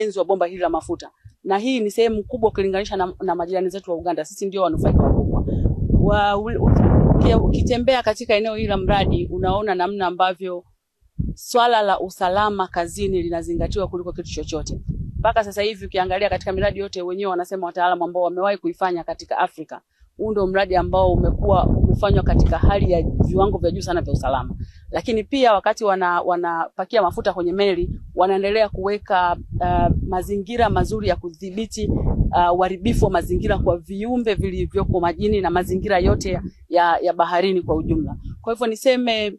ujenzi wa bomba hili la mafuta, na hii ni sehemu kubwa ukilinganisha na, na majirani zetu wa Uganda. Sisi ndio wanufaika wakubwa wa, uki- ukitembea katika eneo hili la mradi unaona namna ambavyo swala la usalama kazini linazingatiwa kuliko kitu chochote. Mpaka sasa hivi ukiangalia katika miradi yote, wenyewe wanasema wataalamu ambao wamewahi kuifanya katika Afrika, huu ndio mradi ambao umekuwa umefanywa katika hali ya viwango vya juu sana vya usalama. Lakini pia wakati wana wanapakia mafuta kwenye meli, wanaendelea kuweka uh, mazingira mazuri ya kudhibiti uh, uharibifu wa mazingira kwa viumbe vilivyoko majini na mazingira yote ya, ya baharini kwa ujumla. Kwa hivyo niseme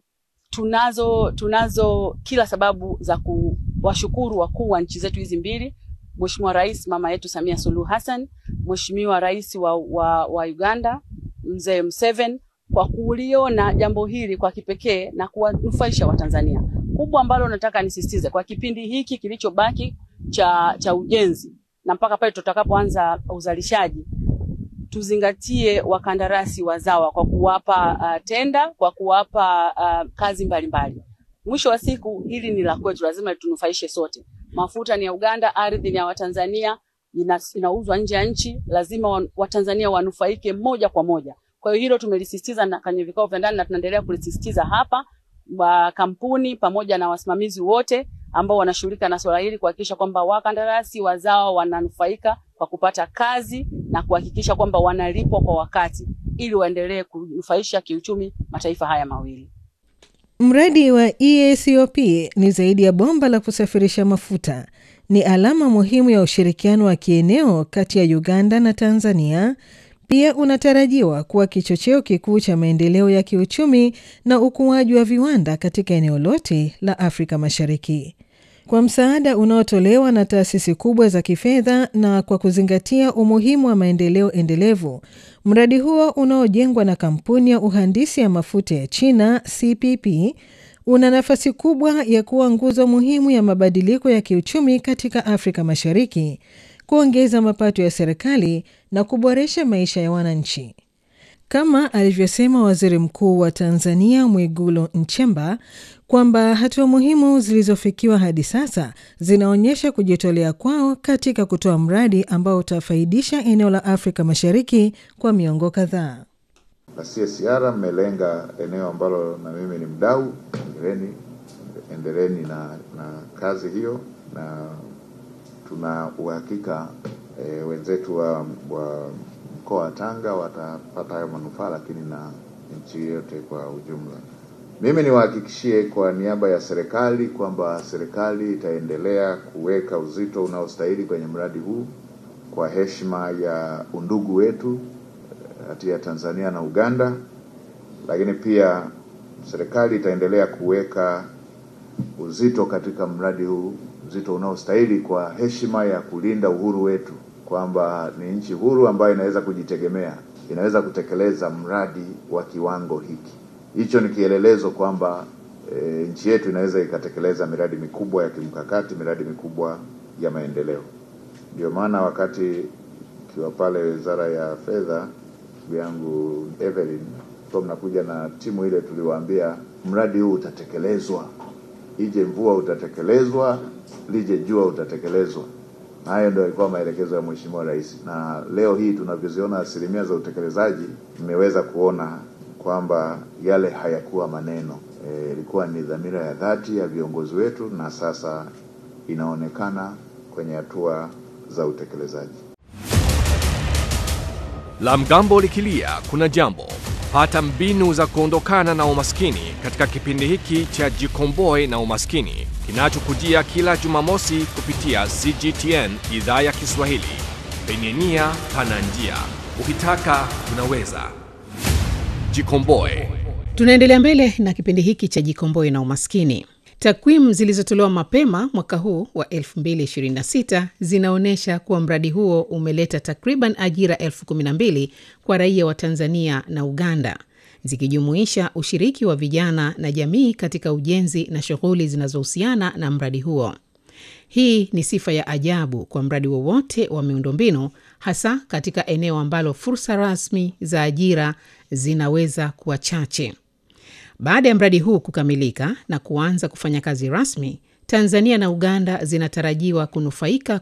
tunazo tunazo kila sababu za kuwashukuru wakuu wa nchi zetu hizi mbili, Mheshimiwa Rais mama yetu Samia Suluhu Hassan, Mheshimiwa Rais wa, wa, wa Uganda Mzee Museveni kwa kuliona jambo hili kwa kipekee na kuwanufaisha Watanzania. Kubwa ambalo nataka nisisitize kwa kipindi hiki kilichobaki cha, cha ujenzi na mpaka pale tutakapoanza uzalishaji tuzingatie wakandarasi wazawa kwa kuwapa uh, tenda, kwa kuwapa uh, kazi mbalimbali mbali. Mwisho wa siku hili ni la kwetu, lazima litunufaishe sote. Mafuta ni ya Uganda, ardhi ni ya Watanzania, ina, inauzwa nje ya nchi, lazima wa- Watanzania wanufaike moja kwa moja. Kwa hiyo hilo tumelisisitiza na kwenye vikao vya ndani na tunaendelea kulisisitiza hapa wa kampuni pamoja na wasimamizi wote ambao wanashughulika na swala hili kuhakikisha kwamba wakandarasi wazawa wananufaika kwa kupata kazi na kuhakikisha kwamba wanalipwa kwa wakati ili waendelee kunufaisha kiuchumi mataifa haya mawili. Mradi wa EACOP ni zaidi ya bomba la kusafirisha mafuta. Ni alama muhimu ya ushirikiano wa kieneo kati ya Uganda na Tanzania. Pia unatarajiwa kuwa kichocheo kikuu cha maendeleo ya kiuchumi na ukuaji wa viwanda katika eneo lote la Afrika Mashariki. Kwa msaada unaotolewa na taasisi kubwa za kifedha na kwa kuzingatia umuhimu wa maendeleo endelevu, mradi huo unaojengwa na kampuni ya uhandisi ya mafuta ya China CPP una nafasi kubwa ya kuwa nguzo muhimu ya mabadiliko ya kiuchumi katika Afrika Mashariki, kuongeza mapato ya serikali na kuboresha maisha ya wananchi. Kama alivyosema Waziri Mkuu wa Tanzania Mwigulu Nchemba kwamba hatua muhimu zilizofikiwa hadi sasa zinaonyesha kujitolea kwao katika kutoa mradi ambao utafaidisha eneo la Afrika Mashariki kwa miongo kadhaa. La CSR mmelenga eneo ambalo na mimi ni mdau, endeleeni endeleeni na, na kazi hiyo, na tuna uhakika e, wenzetu wa, wa mkoa wa Tanga watapata hayo manufaa, lakini na nchi yote kwa ujumla. Mimi niwahakikishie kwa niaba ya serikali kwamba serikali itaendelea kuweka uzito unaostahili kwenye mradi huu kwa heshima ya undugu wetu kati ya Tanzania na Uganda, lakini pia serikali itaendelea kuweka uzito katika mradi huu, uzito unaostahili kwa heshima ya kulinda uhuru wetu, kwamba ni nchi huru ambayo inaweza kujitegemea, inaweza kutekeleza mradi wa kiwango hiki. Hicho ni kielelezo kwamba e, nchi yetu inaweza ikatekeleza miradi mikubwa ya kimkakati, miradi mikubwa ya maendeleo. Ndio maana wakati ikiwa pale Wizara ya Fedha, ndugu yangu Evelyn, kwa mnakuja na timu ile, tuliwaambia mradi huu utatekelezwa, ije mvua utatekelezwa, lije jua utatekelezwa. Na hayo ndio yalikuwa maelekezo ya Mheshimiwa Rais, na leo hii tunavyoziona asilimia za utekelezaji, mmeweza kuona kwamba yale hayakuwa maneno, ilikuwa e, ni dhamira ya dhati ya viongozi wetu, na sasa inaonekana kwenye hatua za utekelezaji. La mgambo likilia kuna jambo. Pata mbinu za kuondokana na umaskini katika kipindi hiki cha Jikomboe na Umaskini kinachokujia kila Jumamosi kupitia CGTN idhaa ya Kiswahili. Penye nia pana njia, ukitaka unaweza. Jikomboe. Tunaendelea mbele na kipindi hiki cha Jikomboe na Umaskini. Takwimu zilizotolewa mapema mwaka huu wa 2026 zinaonyesha kuwa mradi huo umeleta takriban ajira elfu kumi na mbili kwa raia wa Tanzania na Uganda, zikijumuisha ushiriki wa vijana na jamii katika ujenzi na shughuli zinazohusiana na mradi huo. Hii ni sifa ya ajabu kwa mradi wowote wa, wa miundombinu, hasa katika eneo ambalo fursa rasmi za ajira zinaweza kuwa chache. Baada ya mradi huu kukamilika na kuanza kufanya kazi rasmi, Tanzania na Uganda zinatarajiwa kunufaika